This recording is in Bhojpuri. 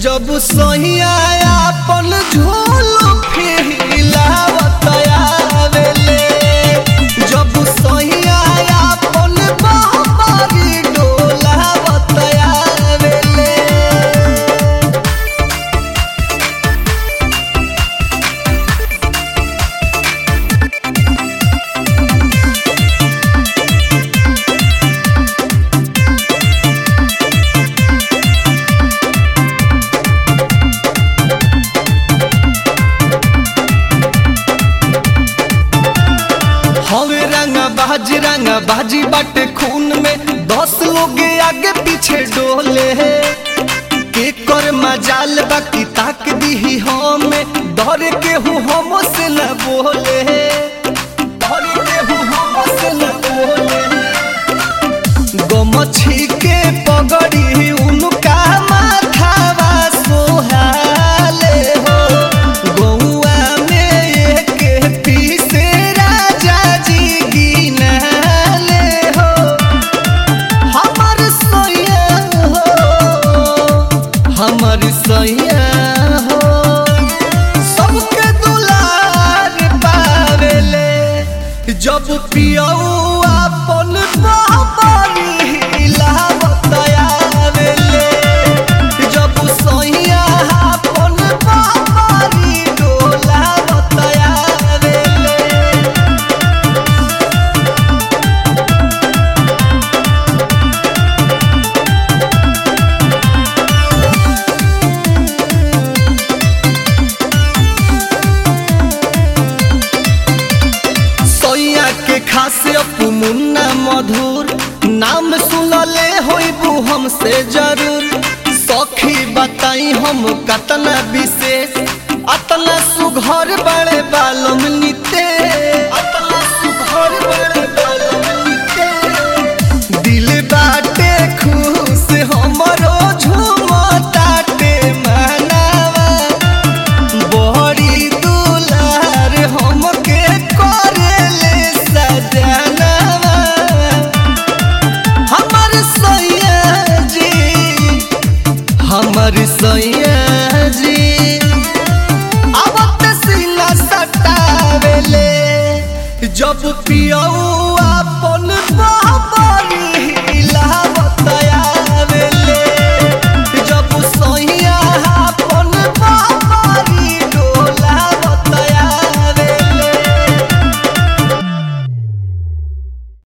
जब सहिया अपन झोल फिलावत आवेले जब सहिया अपन बाबरी डोलावत आवेले हवे रंगा बाजी रंगा बाजी बाटे खून में दस लोग आगे पीछे डोले के कर मजाल बाकी ताक दी हमें डर के हूँ हम से न बोले डर के हूँ हम से न बोले गमछी के पगड़ी उनका माथावा सोहाले हो गौआ में एक पीसे राजा जी गिनाले हो हमर सैया हो हमर सैया हो सबके दुलार पावेले जब पियऊ अपन बाबरी हिलावत आवेले जब सैया अपन बाबरी डोलावत आवेले सैया के खासे अपू मुन्ना मधुर नाम सुनले होइबू हमसे जरूर सखी बताई हम कतना विशेष अतना सुघर बड़े बालम निते अतना सुघर बड़े